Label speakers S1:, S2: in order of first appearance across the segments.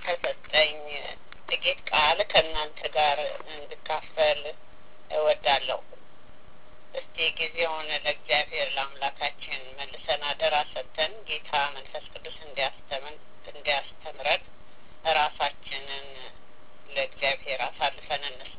S1: ከሰጠኝ ጥቂት ቃል ከእናንተ ጋር እንድካፈል እወዳለሁ። እስቲ ጊዜውን ለእግዚአብሔር ለአምላካችን መልሰን አደራ ሰጥተን ጌታ መንፈስ ቅዱስ እንዲያስተምን እንዲያስተምረን ራሳችንን ለእግዚአብሔር አሳልፈን እንስጥ።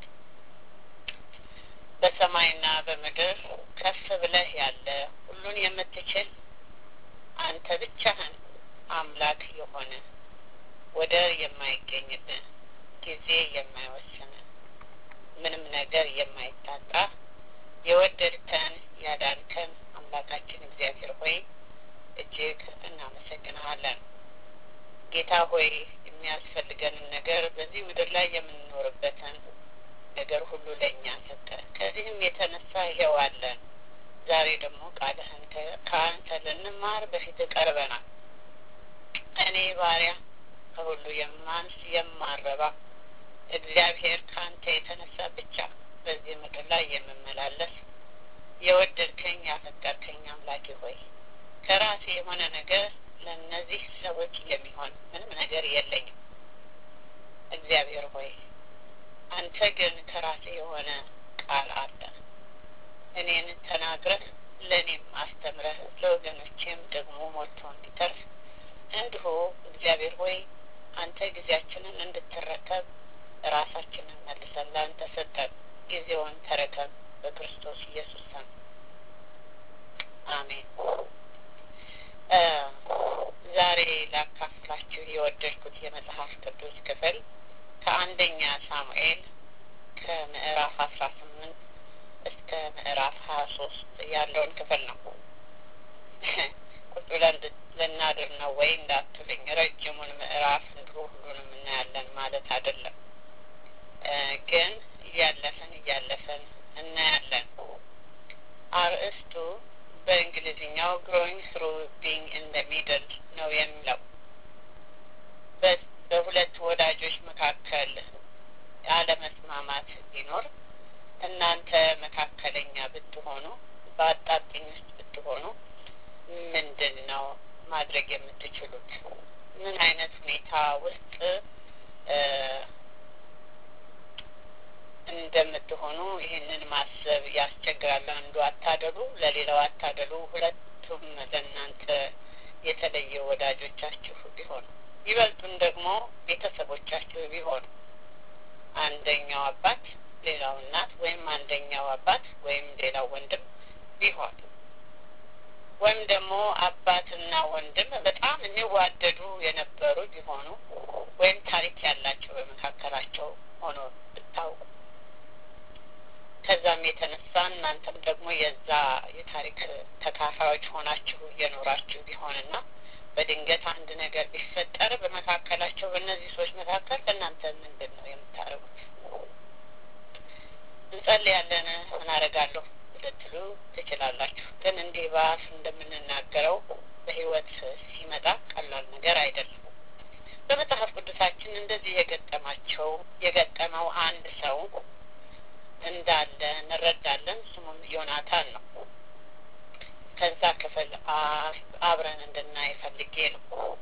S1: በሰማይና በምድር ከፍ ብለህ ያለ ሁሉን የምትችል አንተ ብቻህን አምላክ የሆነ ወደር የማይገኝብህ ጊዜ የማይወስን ምንም ነገር የማይታጣ የወደድከን ያዳንከን አምላካችን እግዚአብሔር ሆይ እጅግ እናመሰግንሃለን። ጌታ ሆይ የሚያስፈልገንን ነገር በዚህ ምድር ላይ የምንኖርበትን ነገር ሁሉ ለእኛ ሰጠ። ከዚህም የተነሳ ይሄው አለን። ዛሬ ደግሞ ቃልህን ከአንተ ልንማር በፊት ቀርበናል። እኔ ባሪያ ከሁሉ የማንስ የማረባ እግዚአብሔር ከአንተ የተነሳ ብቻ በዚህ ምድር ላይ የምመላለስ የወደድከኝ ያፈቀርከኝ አምላኬ ሆይ ከራሴ የሆነ ነገር ለእነዚህ ሰዎች የሚሆን ምንም ነገር የለኝም። እግዚአብሔር ሆይ አንተ ግን ከራሴ የሆነ ቃል አለ። እኔን ተናግረህ ለእኔም አስተምረህ ለወገኖቼም ደግሞ ሞልቶ እንዲተርፍ እንዲሁ እግዚአብሔር ሆይ አንተ ጊዜያችንን እንድትረከብ ራሳችንን መልሰን ለአንተ ሰጠን። ጊዜውን ተረከብ በክርስቶስ ኢየሱስ ስም አሜን። ዛሬ ላካፍላችሁ የወደድኩት የመጽሐፍ ቅዱስ ክፍል ከአንደኛ ሳሙኤል ከምዕራፍ አስራ ስምንት እስከ ምዕራፍ ሀያ ሶስት ያለውን ክፍል ነው። ቁጭ ብለን ልናድር ነው ወይ እንዳትሉኝ፣ ረጅሙን ምዕራፍ እንዲሁ ሁሉንም እናያለን ማለት አይደለም። ግን እያለፈን እያለፈን እናያለን። አርእስቱ በእንግሊዝኛው ግሮዊንግ ትሩ ቢንግ ኢን ደ ሚድል ነው የሚለው በሁለት ወዳጆች መካከል አለመስማማት ቢኖር እናንተ መካከለኛ ብትሆኑ በአጣብቂኝ ውስጥ ብትሆኑ ምንድን ነው ማድረግ የምትችሉት? ምን አይነት ሁኔታ ውስጥ እንደምትሆኑ ይህንን ማሰብ ያስቸግራል። አንዱ አታደሉ፣ ለሌላው አታደሉ። ሁለቱም ለእናንተ የተለየ ወዳጆቻችሁ ቢሆኑ ይበልጡን ደግሞ ቤተሰቦቻችሁ ቢሆኑ አንደኛው አባት ሌላው እናት ወይም አንደኛው አባት ወይም ሌላው ወንድም ቢሆን ወይም ደግሞ አባትና ወንድም በጣም የሚዋደዱ የነበሩ ቢሆኑ ወይም ታሪክ ያላቸው በመካከላቸው ሆኖ ብታውቁ ከዛም የተነሳ እናንተም ደግሞ የዛ የታሪክ ተካፋዮች ሆናችሁ እየኖራችሁ ቢሆንና በድንገት አንድ ነገር ቢፈጠር በመካከላቸው በእነዚህ ሰዎች መካከል ለእናንተ ምንድን ነው የምታደርጉት? እንጸልያለን ምን አደርጋለሁ ልትሉ ትችላላችሁ። ግን እንዲህ በአፍ እንደምንናገረው በሕይወት ሲመጣ ቀላል ነገር አይደለም። በመጽሐፍ ቅዱሳችን እንደዚህ የገጠማቸው የገጠመው አንድ ሰው እንዳለ እንረዳለን። ስሙም ዮናታን ነው። ከዛ ክፍል አብረን እንድናይ ፈልጌ ነው።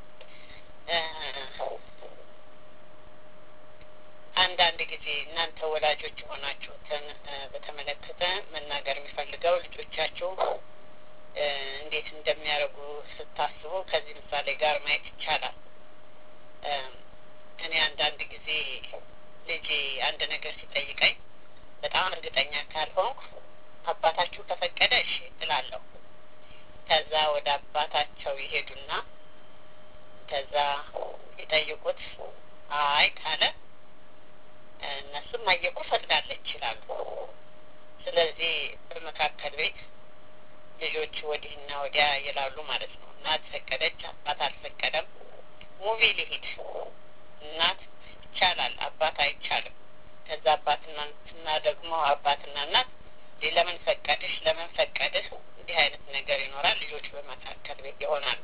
S1: አንዳንድ ጊዜ እናንተ ወላጆች የሆናችሁትን በተመለከተ መናገር የሚፈልገው ልጆቻችሁ እንዴት እንደሚያደርጉ ስታስቡ ከዚህ ምሳሌ ጋር ማየት ይቻላል። እኔ አንዳንድ ጊዜ ልጄ አንድ ነገር ሲጠይቀኝ በጣም እርግጠኛ ካልሆንኩ አባታችሁ ከፈቀደ እሺ እላለሁ። ከዛ ወደ አባታቸው ይሄዱና ከዛ ይጠይቁት አይ ካለ እነሱም አየኩ ፈቅዳለች ይላሉ። ስለዚህ በመካከል ቤት ልጆች ወዲህና ወዲያ ይላሉ ማለት ነው። እናት ፈቀደች፣ አባት አልፈቀደም። ሙቪ ሊሂድ እናት ይቻላል፣ አባት አይቻልም። ከዛ አባትና እና ደግሞ አባትና እናት ለምን ፈቀድሽ፣ ለምን ፈቀድህ፣ እንዲህ አይነት ነገር ይኖራል። ልጆች በመካከል ቤት ይሆናሉ።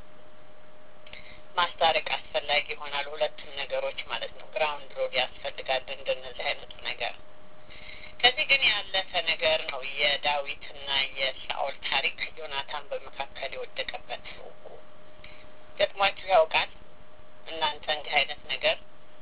S1: ማስታረቅ አስፈላጊ ይሆናል። ሁለቱም ነገሮች ማለት ነው። ግራውንድ ሮድ ያስፈልጋል እንደነዚህ አይነቱ ነገር። ከዚህ ግን ያለፈ ነገር ነው የዳዊትና የሳኦል ታሪክ። ዮናታን በመካከል የወደቀበት ገጥሟችሁ ያውቃል? እናንተ እንዲህ አይነት ነገር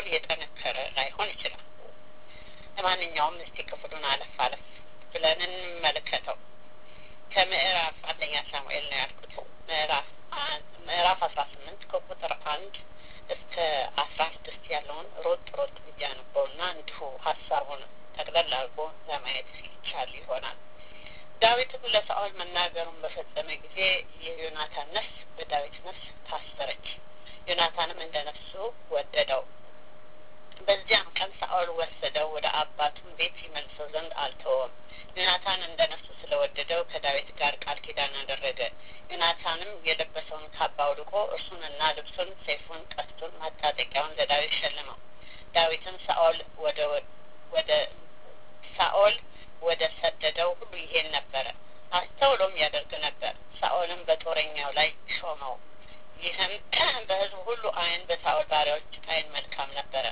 S1: ሳኦል የጠነከረ ላይሆን ይችላል። ለማንኛውም እስቲ ክፍሉን አለፍ አለፍ ብለን እንመለከተው። ከምዕራፍ አንደኛ ሳሙኤል ነው ያልኩት ምዕራፍ ምዕራፍ አስራ ስምንት ከቁጥር አንድ እስከ አስራ ስድስት ያለውን ሮጥ ሮጥ ብዬ አነበውና እንዲሁ ሀሳቡን ጠቅለል አድርጎ ለማየት ይቻል ይሆናል። ዳዊትም ለሳኦል መናገሩን በፈጸመ ጊዜ የዮናታን ነፍስ በዳዊት ነፍስ ታሰረች። ዮናታንም እንደ ነፍሱ ወደደው። በዚያም ቀን ሳኦል ወሰደው፣ ወደ አባቱም ቤት ይመልሰው ዘንድ አልተወም። ዮናታን እንደ ነፍሱ ስለወደደው ከዳዊት ጋር ቃል ኪዳን አደረገ። ዮናታንም የለበሰውን ካባ አውልቆ እርሱንና ልብሱን፣ ሰይፉን፣ ቀስቱን፣ ማታጠቂያውን ለዳዊት ሸልመው። ዳዊትም ሳኦል ወደ ወደ ሳኦል ወደ ሰደደው ሁሉ ይሄን ነበረ፣ አስተውሎም ያደርግ ነበር። ሳኦልም በጦረኛው ላይ ሾመው። ይህም በሕዝቡ ሁሉ ዓይን በሳኦል ባሪያዎች ዓይን መልካም ነበረ።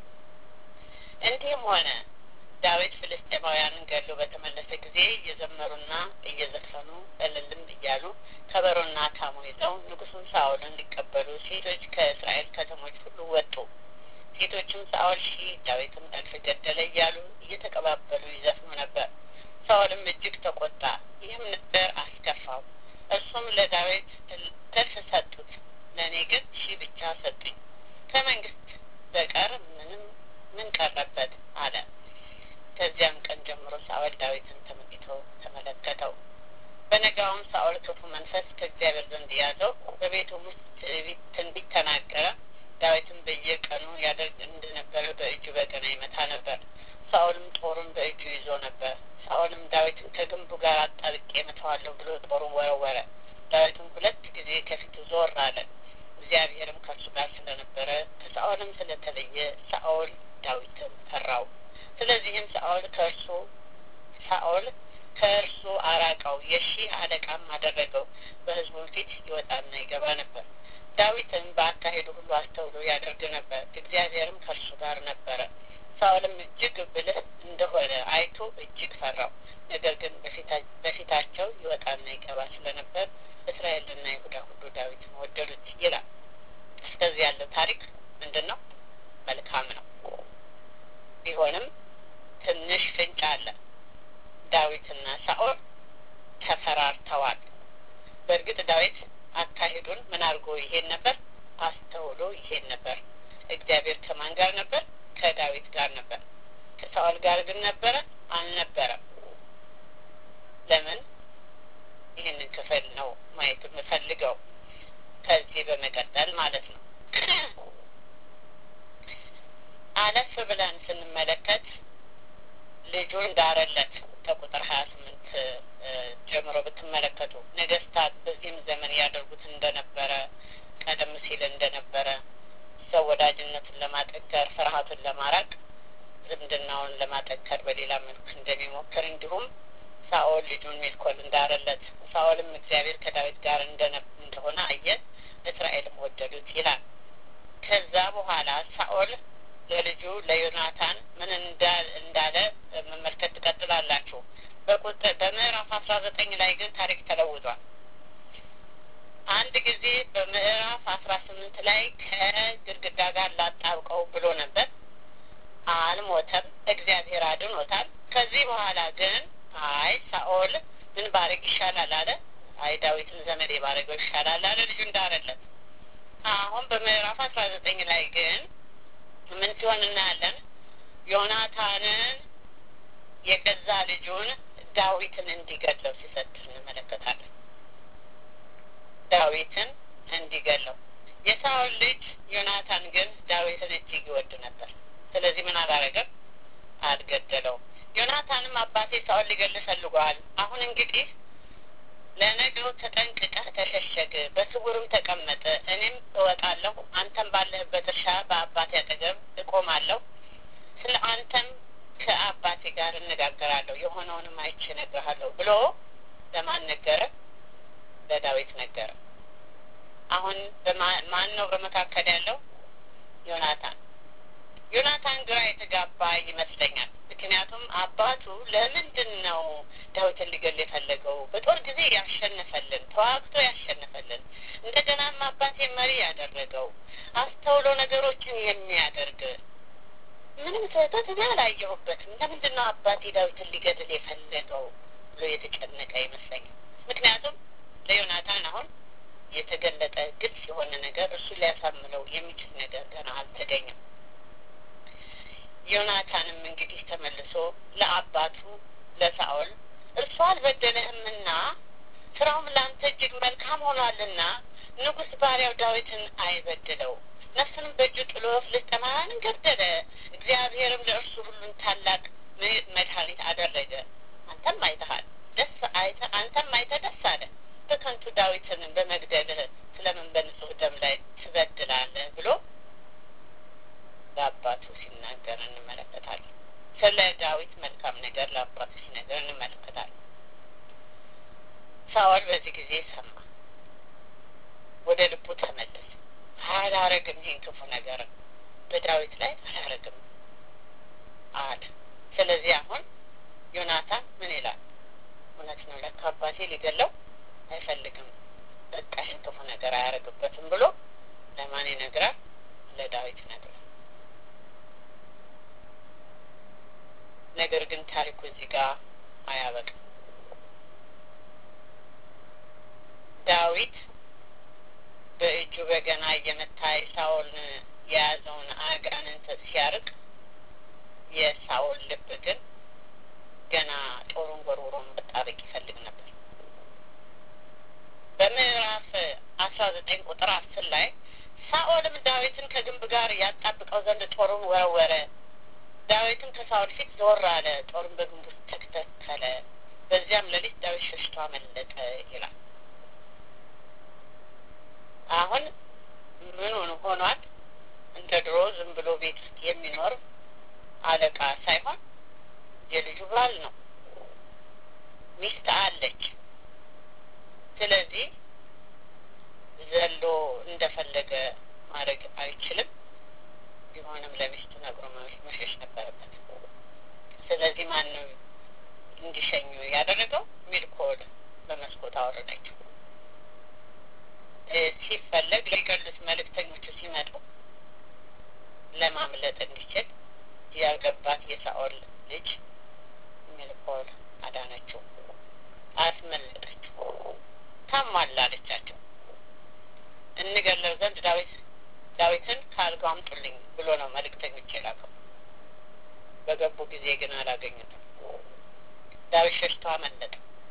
S1: እንዲህም ሆነ ዳዊት ፍልስጤማውያንን ገሎ በተመለሰ ጊዜ እየዘመሩና እየዘፈኑ እልልም እያሉ ከበሮና ካሞ ይዘው ንጉሡን ሳኦልን ሊቀበሉ ሴቶች ከእስራኤል ከተሞች ሁሉ ወጡ። ሴቶችም ሳኦል ሺህ ዳዊትም እልፍ ገደለ እያሉ እየተቀባበሉ ይዘፍኑ ነበር። ሳኦልም እጅግ ተቆጣ፣ ይህም ነገር አስከፋው። እርሱም ለዳዊት እልፍ ሰጡት፣ ለእኔ ግን ሺህ ብቻ ሰጡኝ። ከመንግስት በቀር ምንም ምን ቀረበት አለ። ከዚያም ቀን ጀምሮ ሳኦል ዳዊትን ተመልክቶ ተመለከተው። በነጋውም ሳኦል ክፉ መንፈስ ከእግዚአብሔር ዘንድ ያዘው፣ በቤቱም ውስጥ ትንቢት ተናገረ። ዳዊትም በየቀኑ ያደርግ እንደነበረ በእጁ በገና ይመታ ነበር። ሳኦልም ጦሩን በእጁ ይዞ ነበር። ሳኦልም ዳዊትን ከግንቡ ጋር አጣብቄ እመታዋለሁ ብሎ ጦሩን ወረወረ። ዳዊትም ሁለት ጊዜ ከፊቱ ዞር አለ። እግዚአብሔርም ከእርሱ ጋር ስለነበረ ከሳኦልም ስለተለየ ሳኦል ዳዊትን ፈራው። ስለዚህም ሳኦል ከእርሱ ሳኦል ከእርሱ አራቀው፣ የሺህ አለቃም አደረገው። በሕዝቡም ፊት ይወጣና ይገባ ነበር። ዳዊትም በአካሄዱ ሁሉ አስተውሎ ያደርግ ነበር፣ እግዚአብሔርም ከእርሱ ጋር ነበረ። ሳኦልም እጅግ ብልህ እንደሆነ አይቶ እጅግ ፈራው። ነገር ግን በፊታቸው ይወጣና ይገባ ስለነበር እስራኤልና ይሁዳ ሁሉ ዳዊትን ወደዱት ይላል። እስከዚህ ያለው ታሪክ ምንድን ነው? መልካም ነው። ቢሆንም ትንሽ ፍንጭ አለ። ዳዊትና ሳኦል ተፈራርተዋል። በእርግጥ ዳዊት አካሄዱን ምን አድርጎ ይሄን ነበር? አስተውሎ ይሄን ነበር። እግዚአብሔር ከማን ጋር ነበር? ከዳዊት ጋር ነበር። ከሳኦል ጋር ግን ነበረ? አልነበረም። ለምን? ይህንን ክፍል ነው ማየት የምፈልገው ከዚህ በመቀጠል ማለት ነው። አለፍ ብለን ስንመለከት ልጁን ዳረለት ከቁጥር ሀያ ስምንት ጀምሮ ብትመለከቱ ነገስታት በዚህም ዘመን ያደርጉት እንደነበረ ቀደም ሲል እንደነበረ ሰው ወዳጅነቱን ለማጠንከር ፍርሃቱን ለማራቅ ዝምድናውን ለማጠንከር በሌላ መልክ እንደሚሞክር እንዲሁም ሳኦል ልጁን ሜልኮል እንዳረለት ሳኦልም እግዚአብሔር ከዳዊት ጋር እንደሆነ አየ፣ እስራኤልም ወደዱት ይላል። ከዛ በኋላ ሳኦል ለልጁ ለዮናታን ምን እንዳለ መመልከት ትቀጥላላችሁ። በቁጥር በምዕራፍ አስራ ዘጠኝ ላይ ግን ታሪክ ተለውጧል። አንድ ጊዜ በምዕራፍ አስራ ስምንት ላይ ከግድግዳ ጋር ላጣብቀው ብሎ ነበር። አልሞተም፣ እግዚአብሔር አድኖታል። ከዚህ በኋላ ግን አይ ሳኦል ምን ባረግ ይሻላል አለ። አይ ዳዊትን ዘመዴ ባረገው ይሻላል አለ። ልጁ እንዳረለት አሁን በምዕራፍ አስራ ዘጠኝ ላይ ግን ምን ሲሆን እናያለን? ዮናታንን የገዛ ልጁን ዳዊትን እንዲገለው ሲሰጥ እንመለከታለን። ዳዊትን እንዲገለው የሳኦል ልጅ ዮናታን ግን ዳዊትን እጅግ ይወድ ነበር። ስለዚህ ምን አላረገም? አልገደለውም። ዮናታንም አባቴ ሳኦል ሊገልህ ፈልጓል። አሁን እንግዲህ ለነገው ተጠንቅቀህ ተሸሸግ፣ በስውርም ተቀመጥ። እኔም እወጣለሁ፣ አንተም ባለህበት እርሻ በአባቴ አጠገብ እቆማለሁ። ስለ አንተም ከአባቴ ጋር እነጋገራለሁ፣ የሆነውንም አይቼ እነግርሃለሁ ብሎ ለማን ነገረ? ለዳዊት ነገረ። አሁን ማን ነው በመካከል ያለው? ዮናታን። ዮናታን ግራ የተጋባ ይመስለኛል። ምክንያቱም አባቱ ለምንድን ነው ዳዊትን ሊገል የፈለገው? በጦር ጊዜ ያሸነፈልን፣ ተዋግቶ ያሸነፈልን፣ እንደገናም አባቴ መሪ ያደረገው፣ አስተውሎ ነገሮችን የሚያደርግ ምንም ስህተት እኔ አላየሁበትም። ለምንድን ነው አባቴ ዳዊትን ሊገድል የፈለገው ብሎ የተጨነቀ ይመስለኛል። ምክንያቱም ለዮናታን አሁን የተገለጠ ግልጽ የሆነ ነገር እሱ ሊያሳምነው የሚችል ነገር ገና አልተገኘም። ዮናታንም እንግዲህ ተመልሶ ለአባቱ ለሳኦል እርሱ አልበደለህምና ስራውም ለአንተ እጅግ መልካም ሆኗልና ንጉሥ ባሪያው ዳዊትን አይበድለው፣ ነፍሱንም በእጁ ጥሎ ፍልስጥኤማውያንን ገደለ። እግዚአብሔርም ለእርሱ ሁሉን ታላቅ መድኃኒት አደረገ። አንተም አይተሃል ደስ አይተ አንተም አይተህ ደስ አለ። በከንቱ ዳዊትን በመግደልህ ስለምን በንጹህ ደም ላይ ትበድላለህ ብሎ ለአባቱ ሲናገር እንመለከታለን። ስለ ዳዊት መልካም ነገር ለአባቱ ሲነገር እንመለከታለን። ሳኦል በዚህ ጊዜ ሰማ፣ ወደ ልቡ ተመለሰ። አላረግም፣ ይህን ክፉ ነገር በዳዊት ላይ አላረግም አለ። ስለዚህ አሁን ዮናታን ምን ይላል? እውነት ነው፣ ለካ አባቴ ሊገለው አይፈልግም፣ በቃ ይህን ክፉ ነገር አያረግበትም ብሎ ለማን ይነግራል? ለዳዊት ይነግራል። ነገር ግን ታሪኩ እዚህ ጋር አያበቅም። ዳዊት በእጁ በገና እየመታ ሳኦልን የያዘውን አጋንንት ሲያርቅ የሳኦል ልብ ግን ገና ጦሩን ወርውሮን መጣበቅ ይፈልግ ነበር። በምዕራፍ አስራ ዘጠኝ ቁጥር አስር ላይ ሳኦልም ዳዊትን ከግንብ ጋር ያጣብቀው ዘንድ ጦሩን ወረወረ። ዳዊትም ከሳኦል ፊት ዞር አለ፣ ጦሩን በግንቡ ውስጥ ተከተለ። በዚያም ሌሊት ዳዊት ሸሽቶ አመለጠ ይላል። አሁን ምኑን ሆኗል? እንደ ድሮ ዝም ብሎ ቤት ውስጥ የሚኖር አለቃ ሳይሆን የልጁ ባል ነው። ሚስት አለች። ስለዚህ ዘሎ እንደፈለገ ማድረግ አይችልም። ቢሆንም ለሚስቱ ነግሮ መሸሽ ነበረበት። ስለዚህ ማን ነው እንዲሸኙ ያደረገው? ሚልኮል በመስኮት አወረደችው። ሲፈለግ ሊገሉት መልእክተኞቹ ሲመጡ ለማምለጥ እንዲችል ያገባት የሳኦል ልጅ ሚልኮል አዳነችው፣ አስመለጠችው። ታሟል አለቻቸው። እንገለው ዘንድ ዳዊት ዳዊትን ከአልጋው አምጡልኝ ብሎ ነው መልእክተኞች የላከው። በገቡ ጊዜ ግን አላገኙትም። ዳዊት ሸሽቶ አመለጠ።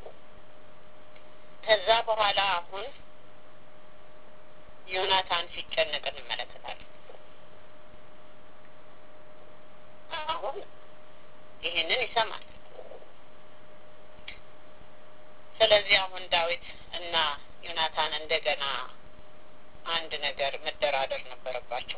S1: ከዛ በኋላ አሁን ዮናታን ሲጨነቅ እንመለከታለን። አሁን ይህንን ይሰማል። ስለዚህ አሁን ዳዊት እና ዮናታን እንደገና አንድ ነገር መደራደር ነበረባቸው።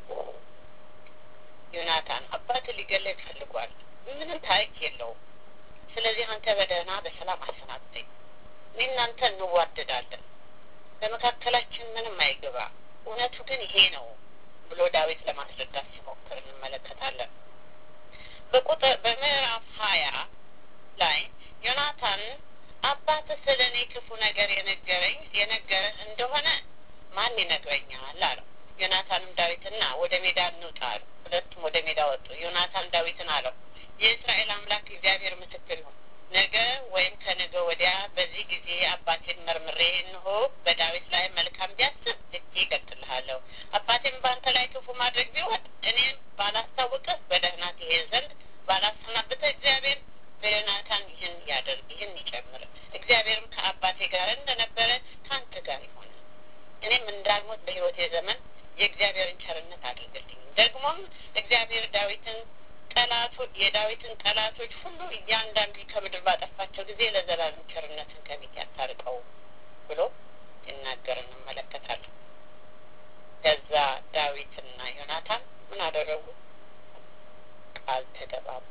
S1: ዮናታን አባት ሊገለኝ ፈልጓል፣ ምንም ታሪክ የለውም። ስለዚህ አንተ በደህና በሰላም አሰናብተኝ፣ እኔ እናንተ እንዋደዳለን፣ በመካከላችን ምንም አይግባ፣ እውነቱ ግን ይሄ ነው ብሎ ዳዊት ለማስረዳት ሲሞክር እንመለከታለን። በቁጥር በምዕራፍ ሀያ ላይ ዮናታን አባት ስለ እኔ ክፉ ነገር የነገረኝ የነገረህ እንደሆነ ማን ይነግረኛል አለው። ዮናታንም ዳዊትና ወደ ሜዳ እንውጣ አሉ። ሁለቱም ወደ ሜዳ ወጡ። ዮናታን ዳዊትን አለው የእስራኤል አምላክ እግዚአብሔር ምስክር ይሁን፣ ነገ ወይም ከነገ ወዲያ በዚህ ጊዜ አባቴን መርምሬ እንሆ በዳዊት ላይ መልካም ቢያስብ እጅ ይቀጥልሃለሁ። አባቴም በአንተ ላይ ክፉ ማድረግ ቢሆን እኔም ባላስታውቅህ በደህና ትሄድ ዘንድ ባላሰናብትህ እግዚአብሔር በዮናታን ይህን ያደርግ ይህን ይጨምር። እግዚአብሔርም ከአባቴ ጋር እንደነበረ ከአንተ ጋር ይሆን እኔም እንዳልሞት በሕይወቴ ዘመን የእግዚአብሔርን ቸርነት አድርግልኝ። ደግሞም እግዚአብሔር ዳዊትን ጠላቶ የዳዊትን ጠላቶች ሁሉ እያንዳንዱ ከምድር ባጠፋቸው ጊዜ ለዘላለም ቸርነትን ከፊት ያታርቀው ብሎ ሲናገር እንመለከታለን። ከዛ ዳዊትና ዮናታን ምን አደረጉ? ቃል ተገባቡ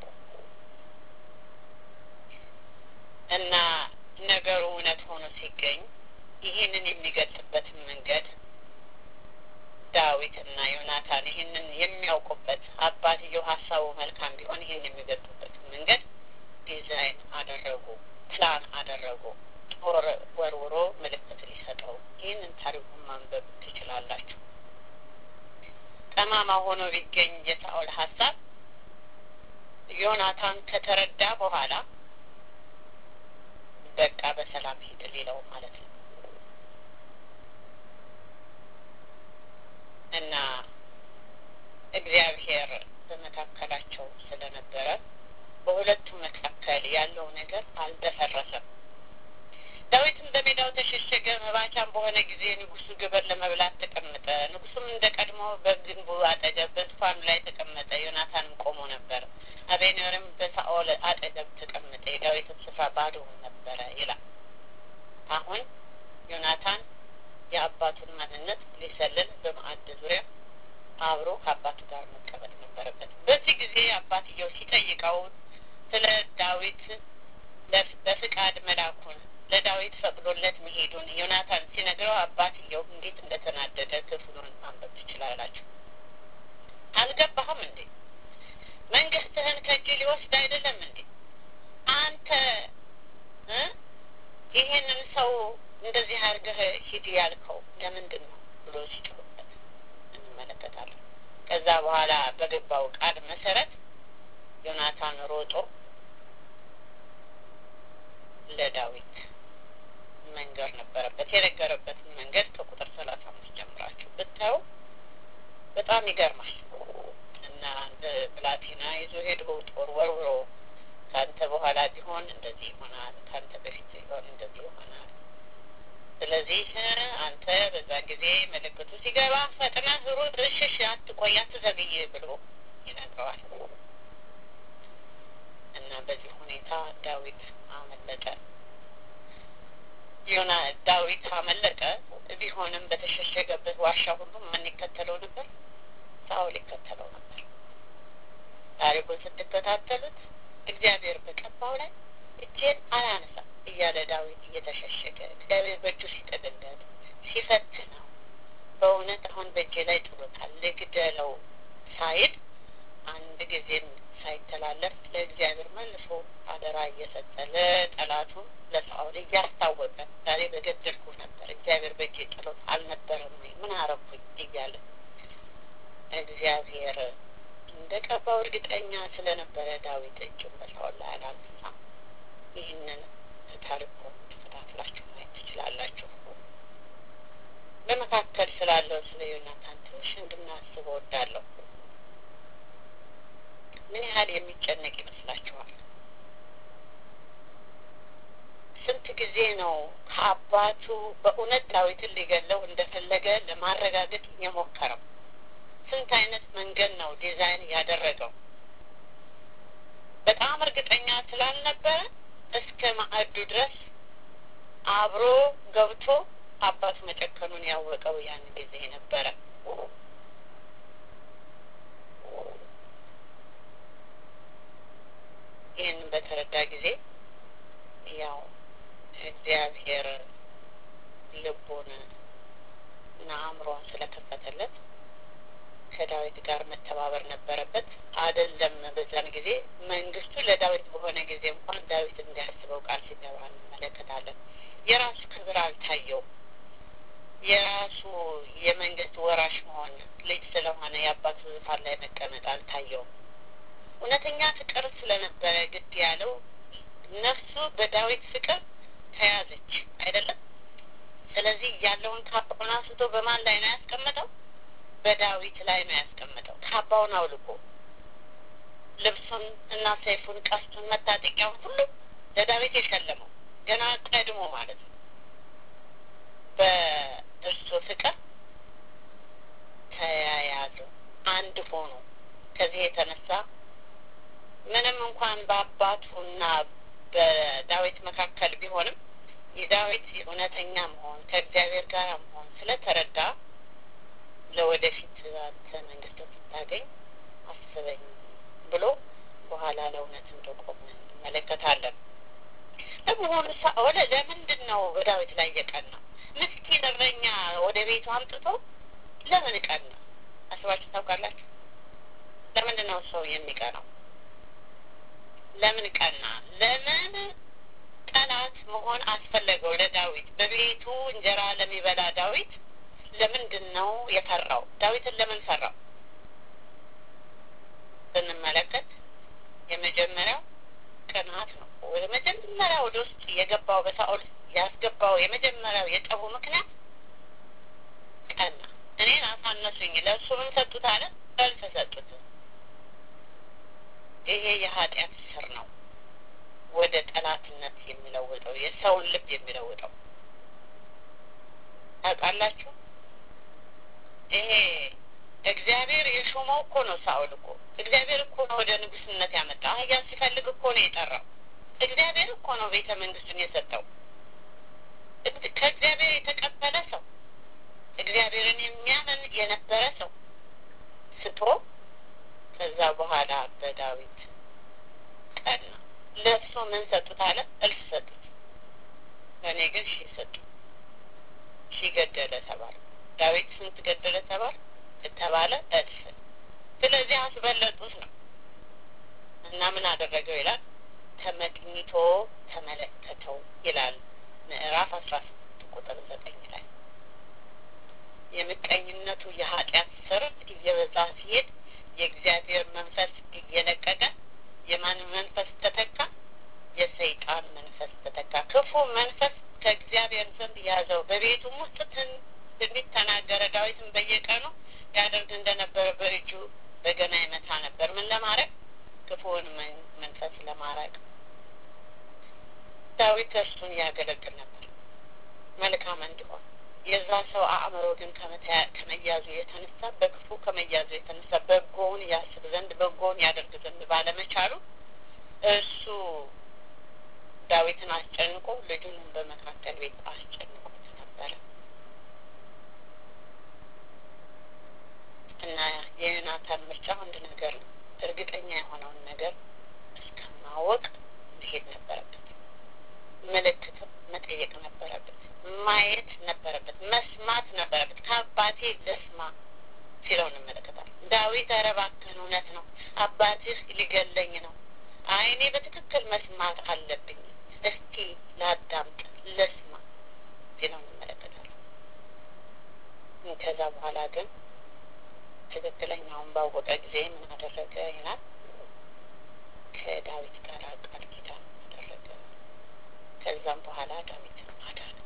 S1: እና ነገሩ እውነት ሆኖ ሲገኝ ይህንን የሚገልጽበትን መንገድ ዳዊት እና ዮናታን ይህንን የሚያውቁበት አባትየው ሀሳቡ መልካም ቢሆን ይህን የሚገልጹበትን መንገድ ዲዛይን አደረጉ፣ ፕላን አደረጉ። ጦር ወርውሮ ምልክት ሊሰጠው። ይህንን ታሪኩን ማንበብ ትችላላችሁ። ጠማማ ሆኖ ቢገኝ የሳኦል ሀሳብ ዮናታን ከተረዳ በኋላ በቃ በሰላም ሂድ ሊለው ማለት ነው እና እግዚአብሔር በመካከላቸው ስለነበረ በሁለቱ መካከል ያለው ነገር አልደፈረሰም። ዳዊትም በሜዳው ተሸሸገ። መባቻም በሆነ ጊዜ ንጉሱ ግብር ለመብላት ተቀመጠ። ንጉሱም እንደ ቀድሞ በግንቡ አጠገብ በዙፋኑ ላይ ተቀመጠ። ዮናታንም ቆሞ ነበር። አቤኔርም በሳኦል አጠገብ ተቀመጠ። የዳዊትም ስፍራ ባዶውን ነበረ ይላል። አሁን ዮናታን የአባቱን ማንነት ሊሰልል በማዕድ ዙሪያ አብሮ ከአባቱ ጋር መቀመጥ ነበረበት። በዚህ ጊዜ አባትየው ሲጠይቀው ስለ ዳዊት በፍቃድ መላኩን ለዳዊት ፈቅዶለት መሄዱን ዮናታን ሲነግረው አባትየው እንዴት እንደተናደደ ክፍሉን ማንበብ ትችላላችሁ። አልገባህም እንዴ? መንግስትህን ከእጅ ሊወስድ አይደለም እንዴ? አንተ ይሄንን ሰው እንደዚህ አድርገህ ሂድ ያልከው ለምንድን ነው ብሎ ሲጮህበት እንመለከታለን። ከዛ በኋላ በገባው ቃል መሰረት ዮናታን ሮጦ ለዳዊት መንገር ነበረበት። የነገረበትን መንገድ ከቁጥር ሰላሳ አምስት ጀምራችሁ ብታዩ በጣም ይገርማል እና ብላቴና ይዞ ሄዶ ጦር ወርውሮ ከአንተ በኋላ ቢሆን እንደዚህ ይሆናል፣ ከአንተ በፊት ቢሆን እንደዚህ ይሆናል። ስለዚህ አንተ በዛ ጊዜ ምልክቱ ሲገባ ፈጥነህ ሩጥ፣ እሽሽ፣ አትቆይ፣ አትዘግይ ብሎ ይነግረዋል እና በዚህ ሁኔታ ዳዊት አመለጠ። ዮና ዳዊት አመለጠ። ቢሆንም በተሸሸገበት ዋሻ ሁሉ ማን ይከተለው ነበር? ሳኦል ይከተለው ነበር። ታሪኩን ስትከታተሉት እግዚአብሔር በቀባው ላይ እጄን አላነሳም እያለ ዳዊት እየተሸሸገ እግዚአብሔር በእጁ ሲጠቅለት ሲፈትነው በእውነት አሁን በእጄ ላይ ጥሎታል ልግደለው ሳይል አንድ ጊዜም ሳይተላለፍ ለእግዚአብሔር መልሶ አደራ እየሰጠ ለጠላቱ ለሳኦል እያስታወቀ ዛሬ በገደልኩ ነበር እግዚአብሔር በእጄ ጥሎት አልነበረም ወይ ምን አረኩኝ እያለ እግዚአብሔር እንደ ቀባው እርግጠኛ ስለነበረ ዳዊት እጁን በሳኦል ላይ አላነሳም። ይህንን ታሪኩ ተከታትላችሁ ማየት ትችላላችሁ። በመካከል ስላለው ስለ ዮናታን ትንሽ እንድናስብ እወዳለሁ። ምን ያህል የሚጨነቅ ይመስላችኋል? ስንት ጊዜ ነው ከአባቱ በእውነት ዳዊትን ሊገለው እንደፈለገ ለማረጋገጥ የሞከረው? ስንት አይነት መንገድ ነው ዲዛይን ያደረገው? በጣም እርግጠኛ ስላልነበረ እስከ ማዕዱ ድረስ አብሮ ገብቶ አባቱ መጨከኑን ያወቀው ያን ጊዜ ነበረ። ይህንን በተረዳ ጊዜ ያው እግዚአብሔር ልቡን እና አእምሮን ስለከፈተለት ከዳዊት ጋር መተባበር ነበረበት። አይደለም በዛን ጊዜ መንግስቱ ለዳዊት በሆነ ጊዜ እንኳን ዳዊት እንዲያስበው ቃል ሲገባ እንመለከታለን። የራሱ ክብር አልታየውም። የራሱ የመንግስት ወራሽ መሆን ልጅ ስለሆነ የአባቱ ዙፋን ላይ መቀመጥ አልታየውም። እውነተኛ ፍቅር ስለነበረ ግድ ያለው ነፍሱ በዳዊት ፍቅር ተያዘች አይደለም። ስለዚህ ያለውን ካባውን አንስቶ በማን ላይ ነው ያስቀመጠው? በዳዊት ላይ ነው ያስቀመጠው። ካባውን አውልቆ ልብሱን እና ሰይፉን፣ ቀስቱን፣ መታጠቂያውን ሁሉ ለዳዊት የሸለመው ገና ቀድሞ ማለት ነው። በእርሱ ፍቅር ተያያዙ፣ አንድ ሆኑ። ከዚህ የተነሳ ምንም እንኳን በአባቱና በዳዊት መካከል ቢሆንም የዳዊት እውነተኛ መሆን ከእግዚአብሔር ጋር መሆን ስለተረዳ ለወደፊት አንተ መንግስት ስታገኝ አስበኝ ብሎ በኋላ ለእውነት እንደቆመ እንመለከታለን። ለመሆኑ ሳኦል ለምንድን ነው በዳዊት ላይ የቀና? ምስኪን እረኛ ወደ ቤቱ አምጥቶ ለምን ቀና? አስባችሁ ታውቃላችሁ? ለምንድን ነው ሰው የሚቀናው? ለምን ቀና? ለምን ጠላት መሆን አስፈለገው ለዳዊት? በቤቱ እንጀራ ለሚበላ ዳዊት ለምንድን ነው የፈራው? ዳዊትን ለምን ፈራው? ብንመለከት የመጀመሪያው ቅናት ነው። ወደ መጀመሪያ ወደ ውስጥ የገባው በሳኦል ያስገባው የመጀመሪያው የጠቡ ምክንያት ቀና። እኔን አሳነሱኝ፣ ለእሱ ምን ሰጡት አለ? እልፍ ሰጡት። ይሄ የኃጢአት ስር ነው ወደ ጠላትነት የሚለውጠው የሰውን ልብ የሚለውጠው ታውቃላችሁ። ይሄ እግዚአብሔር የሾመው እኮ ነው። ሳኦል እኮ እግዚአብሔር እኮ ነው ወደ ንጉስነት ያመጣው። አህያ ሲፈልግ እኮ ነው የጠራው። እግዚአብሔር እኮ ነው ቤተ መንግስቱን የሰጠው። ከእግዚአብሔር የተቀበለ ሰው እግዚአብሔርን የሚያምን የነበረ ሰው ስቶ ከዛ በኋላ በዳዊት ቀና። ለእሱ ምን ሰጡት አለ? እልፍ ሰጡት። ለእኔ ግን ሺህ ሰጡ። ሺህ ገደለ ተባለ። ዳዊት ስንት ገደለ ተባለ ከተባለ እልፍ። ስለዚህ አስበለጡት ነው እና ምን አደረገው ይላል ተመቅኝቶ ተመለከተው ይላል ምዕራፍ አስራ ስምንት ቁጥር ዘጠኝ ላይ የምቀኝነቱ የኃጢአት ስር እየበዛ ሲሄድ የእግዚአብሔር መንፈስ እየለቀቀ የማን መንፈስ ተተካ? የሰይጣን መንፈስ ተተካ። ክፉ መንፈስ ከእግዚአብሔር ዘንድ ያዘው። በቤቱም ውስጥ ትንቢት ተናገረ። ዳዊትም በየቀኑ ያደርግ እንደነበረ በእጁ በገና ይመታ ነበር። ምን ለማድረግ? ክፉውን መንፈስ ለማራቅ። ዳዊት እርሱን ያገለግል ነበር መልካም እንዲሆን የዛ ሰው አእምሮ ግን ከመያዙ የተነሳ በክፉ ከመያዙ የተነሳ በጎውን ያስብ ዘንድ በጎውን ያደርግ ዘንድ ባለመቻሉ እሱ ዳዊትን አስጨንቆ ልጁንም በመካከል ቤት አስጨንቆት ነበረ እና የዮናታን ምርጫ አንድ ነገር ነው። እርግጠኛ የሆነውን ነገር እስከማወቅ መሄድ ነበረበት። ምልክትም መጠየቅ ነበረበት። ማየት ነበረበት። መስማት ነበረበት። ከአባቴ ልስማ ሲለው እንመለከታለን። ዳዊት ኧረ እባክህን እውነት ነው አባትህ ሊገለኝ ነው። አይ እኔ በትክክል መስማት አለብኝ። እስቲ ላዳምጥ፣ ልስማ ሲለው እንመለከታለን። ከዛ በኋላ ግን ትክክለኛውን ባወቀ ጊዜ ምን አደረገ ይላል? ከዳዊት ጋር ቃል ኪዳን አደረገ። ከዛም በኋላ ዳዊትን አዳነ።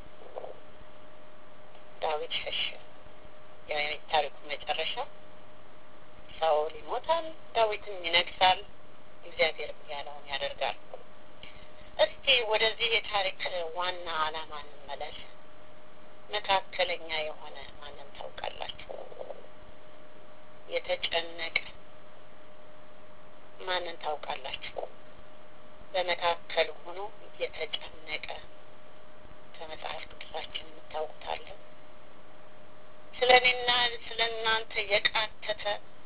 S1: ዳዊት ሸሸ። የታሪኩ መጨረሻ ሳኦል ይሞታል፣ ዳዊትም ይነግሳል፣ እግዚአብሔር ያለውን ያደርጋል። እስቲ ወደዚህ የታሪክ ዋና ዓላማ እንመለስ። መካከለኛ የሆነ ማንን ታውቃላችሁ? የተጨነቀ ማንን ታውቃላችሁ? በመካከል ሆኖ የተጨነቀ ከመጽሐፍ ቅዱሳችን የምታውቁታለን። ስለ እኔና ስለ እናንተ የቃተተ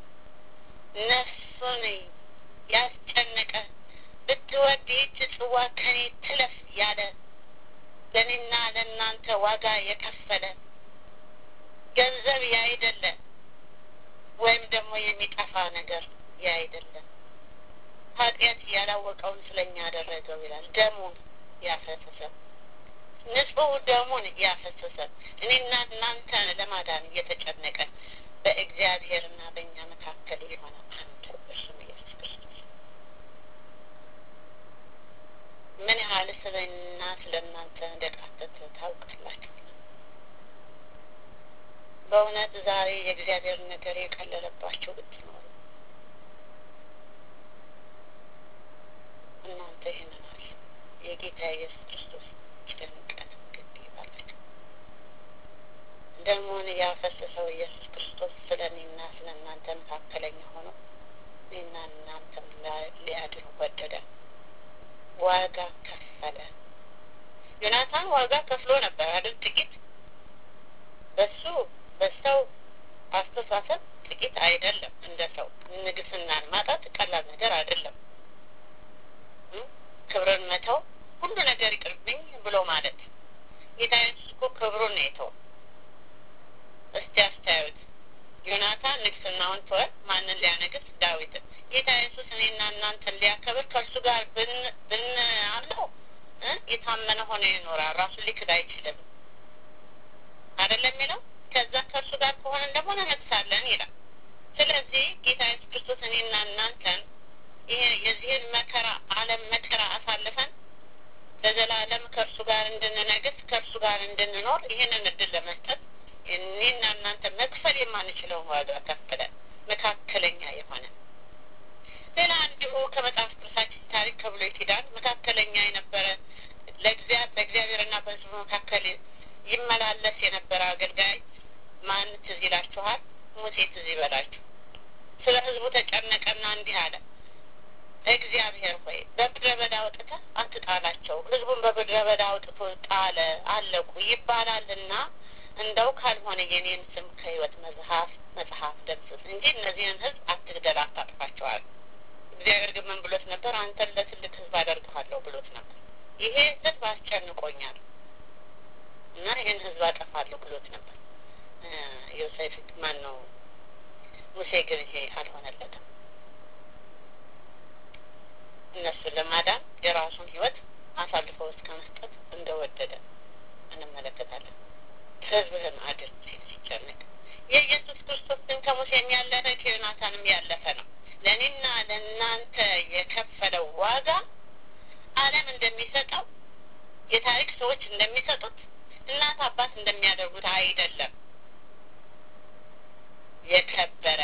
S1: ነፍሱን ያስጨነቀ ብትወድ ይህች ጽዋ ከኔ ትለፍ ያለ ለእኔና ለእናንተ ዋጋ የከፈለ ገንዘብ ያይደለ ወይም ደግሞ የሚጠፋ ነገር ያይደለ ኃጢአት ያላወቀውን ስለኛ ያደረገው ይላል። ደሙን ያፈሰሰ ንጹሕ ደሙን ያፈሰሰ እኔና እናንተን ለማዳን እየተጨነቀ በእግዚአብሔርና በእኛ መካከል የሆነ አንድ እርሱም ኢየሱስ ክርስቶስ ምን ያህል ስለ እኔና ስለ እናንተ እንደቃተተ ታውቃላችሁ። በእውነት ዛሬ የእግዚአብሔር ነገር የቀለለባቸው ብትኖሩ እናንተ ይህንን አለ የጌታ ኢየሱስ ክርስቶስ ጭንቀት ግድ ይባላችሁ። ደሙን ያፈሰሰው ኢየሱስ ክርስቶስ ስለ እኔና ስለ እናንተ መካከለኛ ሆኖ እኔና እናንተም ሊያድን ወደደ። ዋጋ ከፈለ። ዮናታን ዋጋ ከፍሎ ነበር አይደል? ጥቂት በሱ በሰው አስተሳሰብ ጥቂት አይደለም። እንደ ሰው ንግስናን ማጣት ቀላል ነገር አይደለም። ክብርን መተው ሁሉ ነገር ይቅርብኝ ብሎ ማለት ጌታ ኢየሱስ እኮ ክብሩን ነው የተው። እስቲ አስተያዩት። ዮናታን ንግስናውን ተወ። ማንን ሊያነግስ? ዳዊትን። ጌታ ኢየሱስ እኔና እናንተን ሊያከብር ከእርሱ ጋር ብን አለው የታመነ ሆነ ይኖራል። ራሱን ሊክድ አይችልም አይደለም የሚለው። ከዛ ከእርሱ ጋር ከሆነን ደግሞ እንነግሳለን ይላል። ስለዚህ ጌታ ኢየሱስ ክርስቶስ እኔና እናንተን ይሄ የዚህን መከራ ዓለም መከራ አሳልፈን ለዘላለም ከእርሱ ጋር እንድንነግስ ከእርሱ ጋር እንድንኖር ይህንን እድል ለመስጠት እኔና እናንተ መክፈል የማንችለውን ዋጋ ከፍለን መካከለኛ የሆነ ሌላ እንዲሁ ከመጽሐፍ ቅዱሳችን ታሪክ ከብሉይ ኪዳን መካከለኛ የነበረ በእግዚአብሔርና በሕዝቡ መካከል ይመላለስ የነበረ አገልጋይ ማን ትዝ ይላችኋል? ሙሴ ትዝ ይበላችሁ። ስለ ሕዝቡ ተጨነቀና እንዲህ አለ፣ እግዚአብሔር ሆይ በምድረ በዳ አውጥተህ አትጣላቸው፣ ሕዝቡን በምድረ በዳ አውጥቶ ጣለ አለቁ ይባላልና እንደው ካልሆነ የኔን ስም ከሕይወት መጽሐፍ መጽሐፍ ደምስስ እንጂ እነዚህን ሕዝብ አትግደል፣ አታጥፋቸዋል። እግዚአብሔር ግን ምን ብሎት ነበር? አንተን ለትልቅ ሕዝብ አደርግሃለሁ ብሎት ነበር። ይሄ ሕዝብ አስጨንቆኛል እና ይህን ሕዝብ አጠፋለሁ ብሎት ነበር። ዮሴፍ ማን ነው? ሙሴ ግን ይሄ አልሆነለትም። እነሱን ለማዳን የራሱን ሕይወት አሳልፈው እስከ መስጠት እንደወደደ እንመለከታለን። ሕዝብህን አድን ሲል ሲጨነቅ የኢየሱስ ክርስቶስ ግን ከሙሴም ያለፈ ከዮናታንም ያለፈ ነው። ለእኔና ለእናንተ የከፈለው ዋጋ ዓለም እንደሚሰጠው የታሪክ ሰዎች እንደሚሰጡት እናት አባት እንደሚያደርጉት አይደለም። የከበረ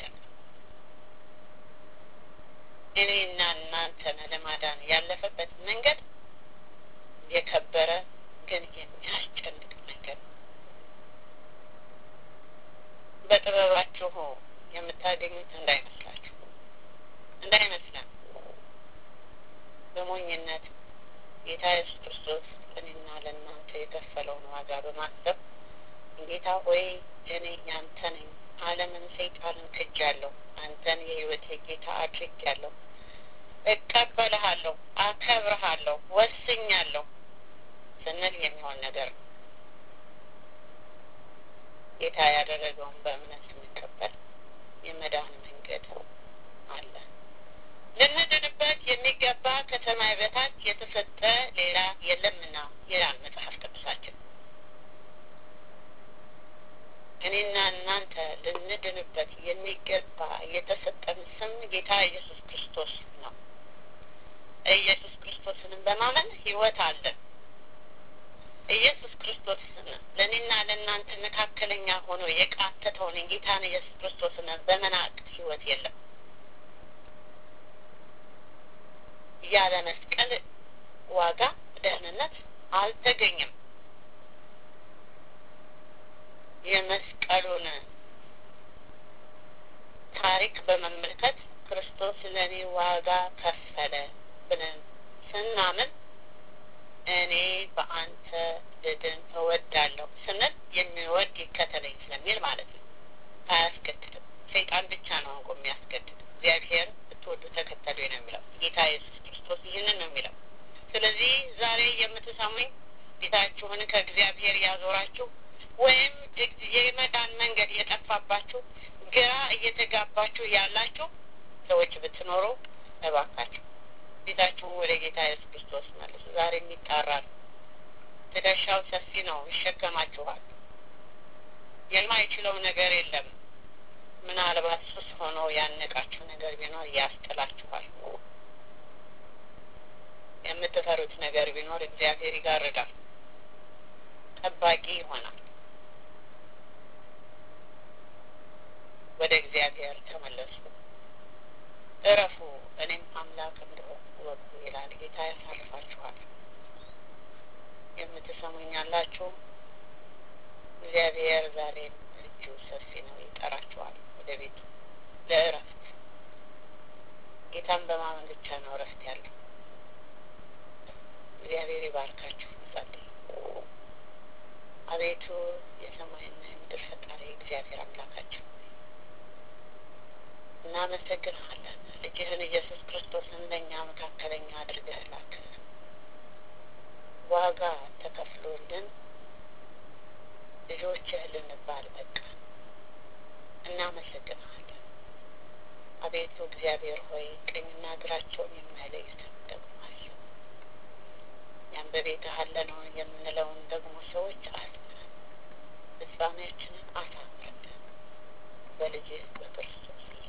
S1: እኔና እናንተን ለማዳን ያለፈበት መንገድ የከበረ ግን የሚያስጨንቅ መንገድ ነው። በጥበባችሁ የምታገኙት እንዳይመስላችሁ እንዳይመስለን በሞኝነት ጌታ ኢየሱስ ክርስቶስ ለእኔና ለእናንተ የከፈለውን ዋጋ በማሰብ ጌታ ሆይ እኔ ያንተ ነኝ፣ ዓለምን ሰይጣንን ክጃለሁ፣ አንተን የሕይወቴ ጌታ አድርጌያለሁ፣ እቀበልሃለሁ፣ አከብርሃለሁ፣ ወስኛለሁ ስንል የሚሆን ነገር ነው። ጌታ ያደረገውን በእምነት ስንቀበል የመዳን መንገድ አለ። ልንድንበት የሚገባ ከሰማይ በታች የተሰጠ ሌላ የለምና ይላል መጽሐፍ ቅዱሳችን። እኔና እናንተ ልንድንበት የሚገባ የተሰጠን ስም ጌታ ኢየሱስ ክርስቶስ ነው። ኢየሱስ ክርስቶስንም በማመን ሕይወት አለን። ኢየሱስ ክርስቶስን ለእኔና ለእናንተ መካከለኛ ሆኖ የቃተተውን ጌታን ኢየሱስ ክርስቶስን በመናቅ ሕይወት የለም። ያለ መስቀል ዋጋ ደህንነት አልተገኘም። የመስቀሉን ታሪክ በመመልከት ክርስቶስ ለእኔ ዋጋ ከፈለ ብለን ስናምን እኔ በአንተ ልድን እወዳለሁ ስንል የሚወድ ይከተለኝ ስለሚል ማለት ነው። አያስገድድም። ሰይጣን ብቻ ነው እንቆ የሚያስገድድ። እግዚአብሔር ብትወዱ ተከተሉ ነው የሚለው። ጌታ ኢየሱስ ክርስቶስ ይህንን ነው የሚለው። ስለዚህ ዛሬ የምትሰሙኝ ፊታችሁን ከእግዚአብሔር ያዞራችሁ ወይም የመዳን መንገድ የጠፋባችሁ ግራ እየተጋባችሁ ያላችሁ ሰዎች ብትኖሩ እባካችሁ ፊታችሁን ወደ ጌታ ኢየሱስ ክርስቶስ መልሱ። ዛሬ የሚጣራል። ትከሻው ሰፊ ነው፣ ይሸከማችኋል። የማይችለው ነገር የለም። ምናልባት ሱስ ሆኖ ያነቃችሁ ነገር ቢኖር ያስጥላችኋል። የምትፈሩት ነገር ቢኖር እግዚአብሔር ይጋርዳል፣ ጠባቂ ይሆናል። ወደ እግዚአብሔር ተመለሱ፣ እረፉ፣ እኔም አምላክ እንደሆንኩ እወቁ ይላል ጌታ። ያሳርፋችኋል። የምትሰሙኝ ያላችሁ እግዚአብሔር ዛሬም እጁ ሰፊ ነው፣ ይጠራችኋል ወደ ቤቱ ለእረፍት። ጌታን በማመን ብቻ ነው እረፍት ያለው። እግዚአብሔር ይባርካችሁ። እንጸልይ። አቤቱ የሰማይና የምድር ፈጣሪ እግዚአብሔር አምላካችን እናመሰግንሃለን። ልጅህን ኢየሱስ ክርስቶስን ለእኛ መካከለኛ አድርገህ ላክ። ዋጋ ተከፍሎልን ልጆችህ ልንባል በቃ እናመሰግንሃለን። አቤቱ እግዚአብሔር ሆይ ቀኝና እግራቸውን የማይለዩትን ደግሞ አዩ። ያን በቤትህ አለ ነው የምንለውን ደግሞ ሰዎች አሉ። ፍጻሜያችንን አሳምርልን። በልጅህ በክርስቶስ